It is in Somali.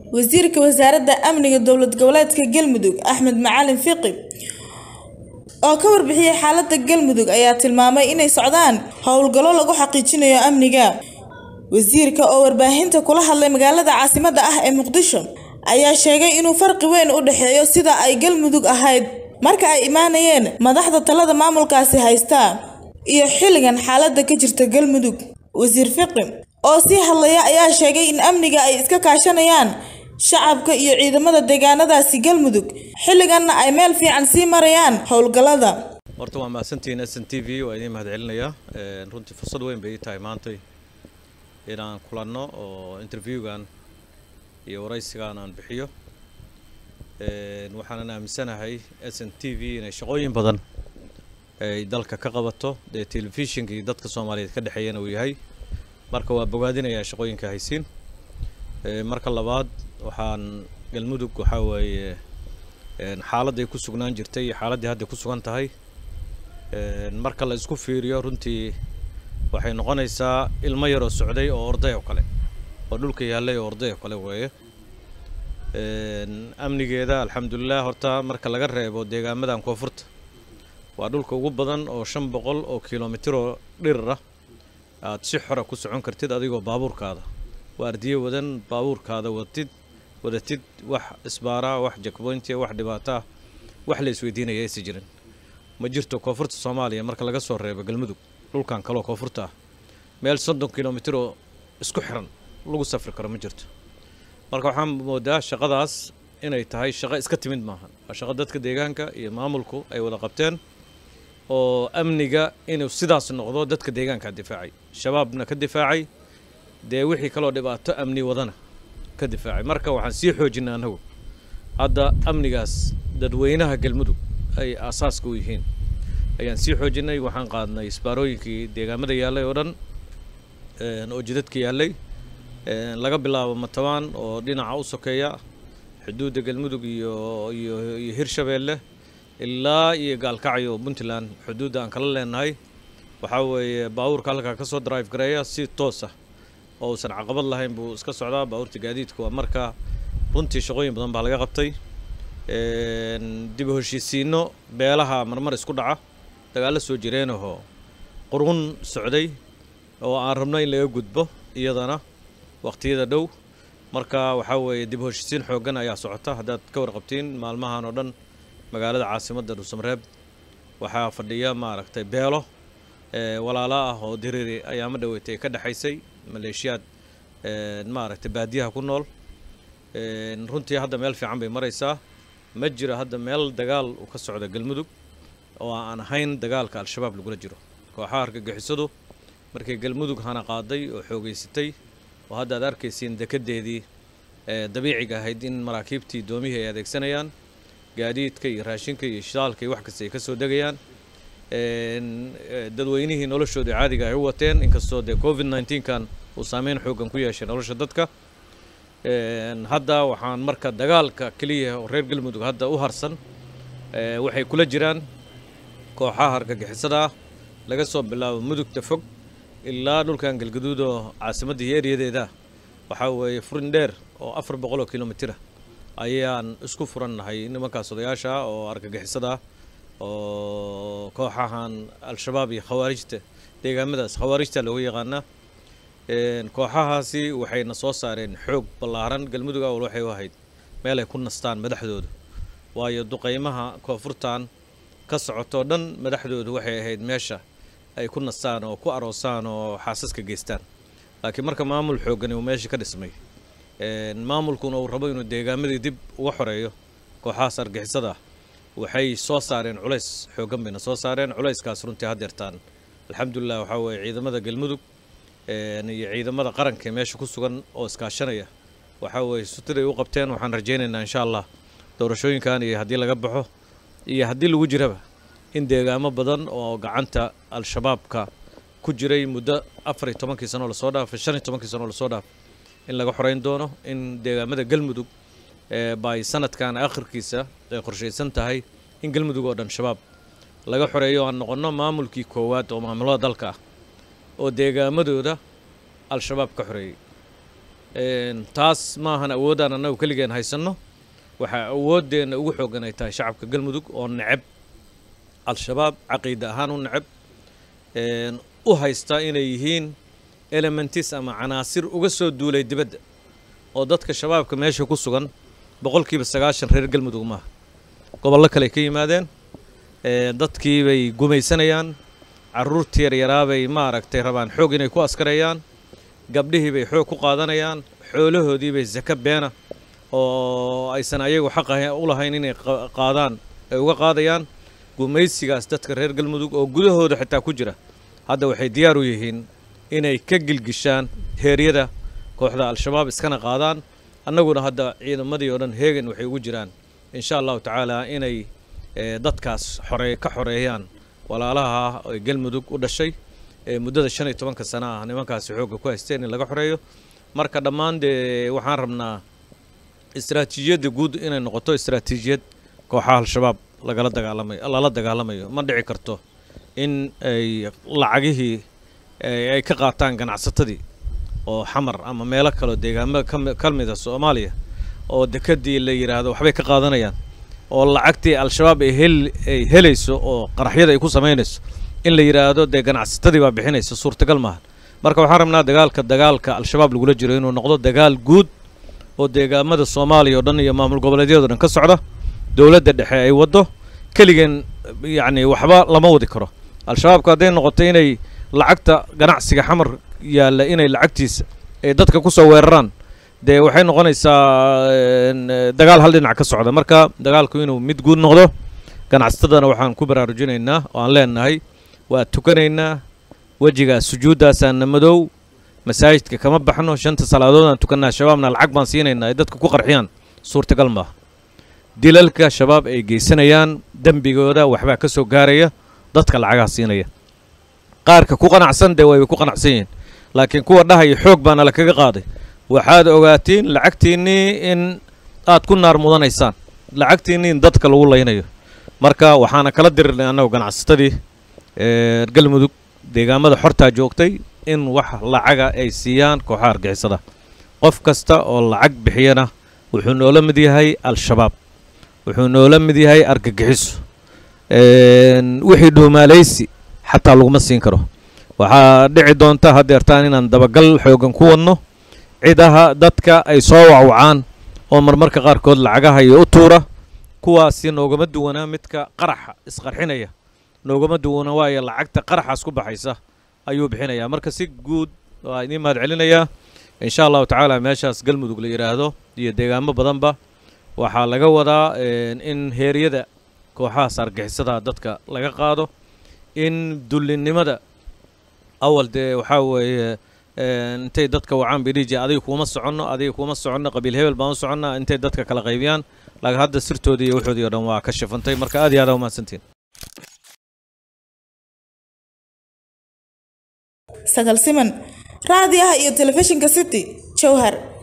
wasiirka wasaaradda amniga dowlad goboleedka galmudug axmed macalin fiqi oo ka warbixiyey xaaladda galmudug ayaa tilmaamay inay socdaan howlgallo lagu xaqiijinayo amniga wasiirka oo warbaahinta kula hadlay magaalada caasimadda ah ee muqdisho ayaa sheegay inuu farqi weyn u dhexeeyo sida ay galmudug ahayd marka ay imaanayeen madaxda talada maamulkaasi haysta iyo xilligan xaaladda ka jirta galmudug wasiir fiqi oo sii hadlaya ayaa sheegay in amniga ay iska kaashanayaan shacabka iyo ciidamada deegaanadaasi galmudug xilliganna ay meel fiican sii marayaan howlgallada horta waa mahadsantihiin s n t v waa idiin mahadcelinayaa runtii fursad weyn bay ii tahay maantay inaan kulanno oo interviewgan iyo waraysigan aan bixiyo waxaanan aaminsanahay s n t v inay shaqooyin badan ay dalka ka qabato dee telefishinkii dadka soomaaliyeed ka dhexeeyana uu yahay marka waa bogaadinayaa shaqooyinka haysiin marka labaad waxaan galmudug waxaa weeye xaaladday ku sugnaan jirtay iyo xaaladdii hadda ku sugan tahay marka la isku fiiriyo runtii waxay noqonaysaa ilmo yaroo socday oo orday oo kale oo dhulka yaallay oo orday oo kale weeye amnigeeda alxamdulilah horta marka laga reebo deegaamadan koonfurta waa dhulka ugu badan oo shan boqol oo kilomitiroo dhirir ah aad si xora ku socon kartid adigoo baabuurkaada waardiye wadan baabuurkaada watid wadatid wax isbaaraa wax jakboyntia wax dhibaataa wax la isweydiinaya aysa jirin ma jirto koonfurta soomaaliya marka laga soo reebo galmudug dhulkan kaloo koonfurta ah meel soddon kilomitir oo isku xiran lagu safri karo ma jirto marka waxaan moodaa shaqadaas inay tahay shaqo iska timid maahan waa shaqo dadka deegaanka iyo maamulku ay wada qabteen oo amniga inuu sidaas noqdo dadka deegaankaa difaacay shabaabna ka difaacay dee wixii kaloo dhibaato amni wadana ka difaacay marka waxaan sii xoojinay annagu hadda amnigaas dadweynaha galmudug ay aasaaska u yihiin ayaan sii xoojinay waxaan qaadnay isbaarooyinkii deegaamada yaallay oo dhan oo jidadka yaallay laga bilaabo matabaan oo dhinaca u sokeeya xuduudda galmudug iyo iyo iyo hirshabeelle ilaa iyo gaalkacyo puntland xuduudda aan kala leenahay waxaa weeye baabuurka halkaa ka soo drive gareeya si toos ah oo uusan caqabad lahayn buu iska socdaa baabuurta gaadiidka waa marka runtii shaqooyin badan baa laga qabtay dib u heshiisiino beelaha marmar isku dhaca dagaallo soo jireenahoo qurun socday oo aan rabno in laga gudbo iyadana waqtiyada dhow marka waxaa weeye dib u heshiisiin xooggan ayaa socota haddaad ka warqabtiin maalmahan oo dhan magaalada caasimadda dhuusamareeb waxaa fadhiya maaragtay beelo walaalo ah oo diriri ayaama dhaweetay ka dhexaysay maleeshiyaad maaragtay baadiyaha ku nool runtii hadda meel fiican bay maraysaa ma jiro hadda meel dagaal uu ka socda galmudug oo aan ahayn dagaalka al-shabaab lagula jiro kooxaha argagixisadu markay galmudug hana qaaday oo xoogeysatay oo hadda aad arkaysiin dekedeedii dabiiciga ahayd in maraakiibtii doomihii ay adeegsanayaan gaadiidka iyo raashinka iyo shidaalka iyo wax kasta ay ka soo degayaan dadweynihii noloshooda caadiga ay u wateen inkastoo dee covid nneteen-kan uu saameyn xooggan ku yeeshay nolosha dadka hadda waxaan marka dagaalka keliya oo reer galmudug hadda u harsan waxay kula jiraan kooxaha argagixisada ah laga soo bilaabo mudugta fog ilaa dhulkan galgaduud oo caasimadda iyo eryadeeda waxaa weeye furin dheer oo afar boqol oo kilomitira ayaan isku furannahay nimankaas odayaasha ah oo argagixisada ah oo kooxahan al-shabaab iyo khawaarijta deegaamadaas khawaarijta loogu yaqaanaa kooxahaasi waxayna soo saareen xoog ballaaran galmudug awal waxay u ahayd meel ay ku nastaan madaxdooda waayo duqaymaha koonfurtan ka socotoo dhan madaxdoodu waxay ahayd meesha ay ku nastaan oo ku aroosaan oo xaasaska geystaan laakiin marka maamul xooggani uu meesha ka dhismay maamulkuna uu rabo inuu deegaamadii dib uga xoreeyo kooxahaas argixisada waxay soo saareen culays xooggan bayna soo saareen culayskaas runtii haddeertaan alxamdulilah waxaa weeye ciidamada galmudug iyo ciidamada qaranka meesha ku sugan oo iskaashanaya waxaa weeye sutiday u qabteen waxaan rajaynaynaa insha allah doorashooyinkan iyo haddii laga baxo iyo haddii lagu jiraba in deegaamo badan oo gacanta al-shabaabka ku jiray muddo afar iyo tobankii sanoo lasoo dhaafay shan iyo tobankii sanoo lasoo dhaafay in laga xoreyn doono in deegaamada galmudug bay sanadkan akhirkiisa ay qorshaysan tahay in galmudug oo dhan shabaab laga xoreeyo aan noqonno maamulkii koowaad oo maamulada dalka ah oo deegaamadooda al-shabaab ka xoreeyey taas maahan awoodaan annagu keligeen haysanno waxaa awooddeenna ugu xooggan ay tahay shacabka galmudug oo neceb al-shabaab caqiida ahaan u neceb u haysta inay yihiin elementis ama canaasir uga soo duulay dibadda oo dadka shabaabka meesha ku sugan boqolkiiba sagaashan reer galmudug maaha gobollo kale ka yimaadeen dadkii bay gumaysanayaan carruurtii yaryaraabay maaragtay rabaan xoog inay ku askareeyaan gabdhihii bay xoog ku qaadanayaan xoolahoodii bay saka beena oo aysan ayagu xaq u lahayn inay qaadaan ay uga qaadayaan gumaysigaas dadka reer galmudug oo gudahooda xitaa ku jira hadda waxay diyaar u yihiin inay ka gilgishaan heeryada kooxda al-shabaab iskana qaadaan annaguna hadda ciidamadii oo dhan heegan waxay ugu jiraan insha allahu tacaala inay dadkaas xoree ka xoreeyaan walaalaha ee galmudug u dhashay ee muddada shan iyo tobanka sana ah nimankaasi xoogga ku haysteen in laga xoreeyo marka dhammaan dee waxaan rabnaa istaraatiijiyadda guud inay noqoto istaraatiijiyad kooxaha al-shabaab lagala dagaalamayo lala dagaalamayo ma dhici karto in ay lacagihii ay ka qaataan ganacsatadii oo xamar ama meelo kaleo deegaamada ka mida soomaaliya oo dekadii la yidhaahdo waxbay ka qaadanayaan oo lacagtii al-shabaab ay hel ay helayso oo qaraxyada ay ku samaynayso in la yidhaahdo dee ganacsatadii baa bixinaysa suurtagal maaha marka waxaan rabnaa dagaalka dagaalka al-shabaab lagula jiro inuu noqdo dagaal guud oo deegaamada soomaaliya oo dhan iyo maamul goboleedyada o dhan ka socda dowladda dhexe ay waddo keligeen yacni waxba lama wadi karo al-shabaabku hadday noqoto inay lacagta ganacsiga xamar yaalla inay lacagtiisa ay dadka ku soo weeraraan dee waxay noqonaysaa dagaal hal dhinac ka socda marka dagaalku inuu mid guud noqdo ganacsatadana waxaan ku baraarujinaynaa oo aan leenahay waa tukanaynaa wejigaas sujuuddaasaana madow masaajidka kama baxno shanta salaadood aan tukannaa shabaabna lacag baan siinaynaa ay dadka ku qarxiyaan suurtagal maaha dilalka shabaab ay geysanayaan dembigooda waxbaa ka soo gaaraya dadka lacagaha siinaya qaarka ku qanacsan dee way ku qanacsan yihiin laakiin kuwa dhahaya xoog baana la kaga qaaday waxaad ogaatiin lacagtiinnii in aad ku naar mudanaysaan lacagtiinnii in dadka lagu laynayo marka waxaana kala dirirnay annagu ganacsatadii galmudug deegaamada xortaa joogtay in wax lacaga ay siiyaan kooxaha argixisada qof kasta oo lacag bixiyana wuxuu noola mid yahay al-shabaab wuxuu noola mid yahay argagixiso wixii dhuumaalaysi xataa laguma siin karo waxaa dhici doonta haddeertaan inaan dabagal xoogan ku wadno cidaha dadka ay soo wacwacaan oo marmarka qaarkood lacagaha iyo u tuura kuwaasi noogama duwanaa midka qaraxa isqarxinaya noogama duwana waayo lacagta qaraxaas ku baxaysa ayuu bixinayaa marka si guud waa idiin mahad celinayaa insha allahu tacaala meeshaas galmudug la yidhaahdo iyo deegaamo badanba waxaa laga wadaa in heeryada kooxahaas argixisada dadka laga qaado in dullinimada awal dee waxaa weeye intay dadka wacaan bidhiji adiga kuuma soconno adiga kuuma soconno qabiil hebel baan u soconnaa intay dadka kala qaybiyaan laakiin hadda sirtoodii iyo waxoodii o dhan waa ka shafantay marka aad iyo aad aa umahadsantiin sagal siman raadiyaha iyo telefishinka city jowhar